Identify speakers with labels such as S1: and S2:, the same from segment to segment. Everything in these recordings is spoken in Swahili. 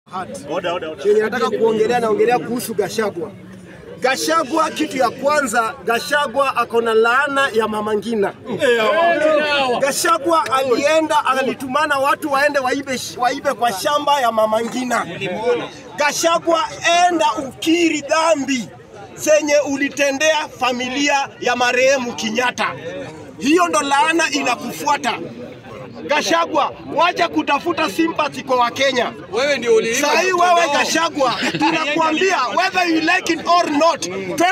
S1: Chenye nataka kuongelea naongelea kuhusu Gashagwa. Gashagwa, kitu ya kwanza, Gashagwa ako na laana ya Mama Ngina. Gashagwa alienda alitumana watu waende waibe, waibe kwa shamba ya Mama Ngina. Gashagwa, enda ukiri dhambi zenye ulitendea familia ya marehemu Kenyatta. Hiyo ndo laana inakufuata. Gashagwa, wacha kutafuta sympathy kwa Wakenya.
S2: Wewe ndio uliiba.
S1: Saa hii wewe Gashagwa, tunakuambia whether you like it or not,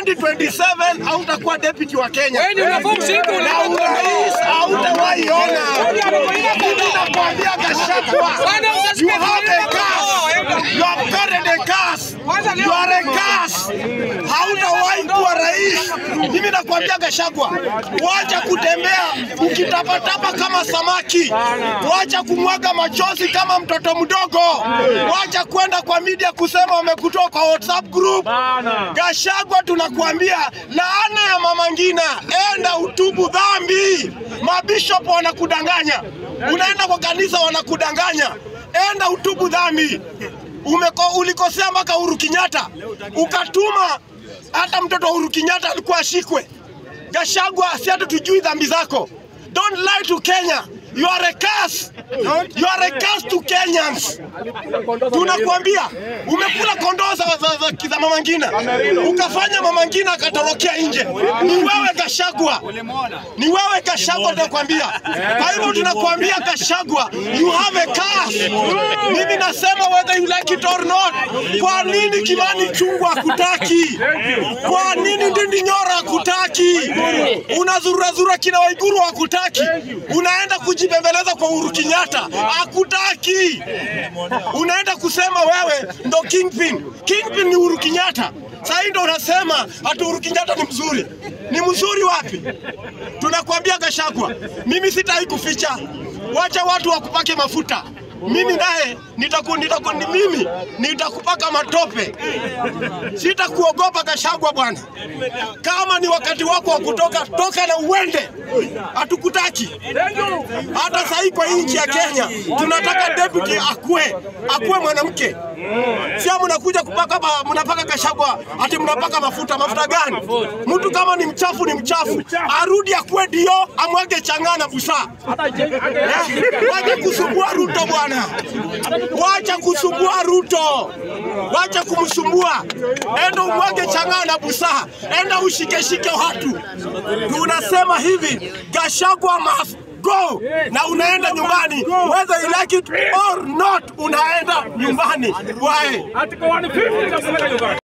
S1: 2027 hautakuwa deputy wa Kenya
S2: Wewe ndio unafaa mshiriki
S1: na
S2: uliiba.
S1: urais hautawahi ona. Mimi nakwambia Gashagwa,
S2: Bwana,
S1: you have a curse. You have carried a curse. You are a curse. Hautawahi kuwa rais. Mimi nakwambia Gashagwa, wacha kutembea ukitapatapa kama samaki, wacha kumwaga machozi kama mtoto mdogo, wacha kwenda kwa media kusema wamekutoa kwa WhatsApp group. Gashagwa, tunakuambia laana ya Mama Ngina, enda utubu dhambi. Mabishop wanakudanganya, unaenda kwa kanisa wanakudanganya, enda utubu dhambi. Umeko, ulikosea mpaka Uhuru Kenyatta, ukatuma hata mtoto wa Uhuru Kenyatta alikuwa ashikwe. Gashagwa, si hata tujui dhambi zako. Don't lie to Kenya. You are a curse. You are a curse to Kenyans. Tunakuambia umekula kondoo za, za, za, za Mama Ngina, ukafanya Mama Ngina akatorokea nje. Ni wewe Gashagwa, ni wewe Gashagwa, tunakwambia. Kwa hivyo tunakuambia Gashagwa, you have a curse. Mimi nasema whether you like it or not. Kwa nini Kimani Chungwa hakutaki? Kwa nini Ndindi Nyoro hakutaki? Unazurazura kina Waiguru hakutaki, unaenda kujibembeleza kwa Uhuru Kenyatta hakutaki, unaenda kusema wewe ndo kingpin. Kingpin ni Uhuru Kenyatta. Sasa hii ndo unasema ati Uhuru Kenyatta ni mzuri. Ni mzuri wapi? Tunakwambia Gashagwa, mimi sitaki kuficha, wacha watu wakupake mafuta. Mimi naye nitaku, nitaku, ni mimi nitakupaka matope, sitakuogopa Gashagwa bwana. Kama ni wakati wako wa kutoka, toka na uende, hatukutaki. Hata sasa hii kwa hii nchi ya Kenya tunataka deputy akue, akue mwanamke, sio mnakuja kupaka ma- mnapaka Gashagwa ati mnapaka mafuta. Mafuta gani? Mtu kama ni mchafu ni mchafu, arudi akue dio, amwage chang'aa na busaa. Eh, Wacha kusumbua Ruto bwana, wacha kusumbua Ruto, wacha kumsumbua. Enda umwage chang'aa na busaa, enda ushikeshike watu. Tunasema hivi, Gashagwa must go, na unaenda nyumbani, whether you like it or not, unaenda nyumbani. Why?
S3: Article 150 inasema nyumbani.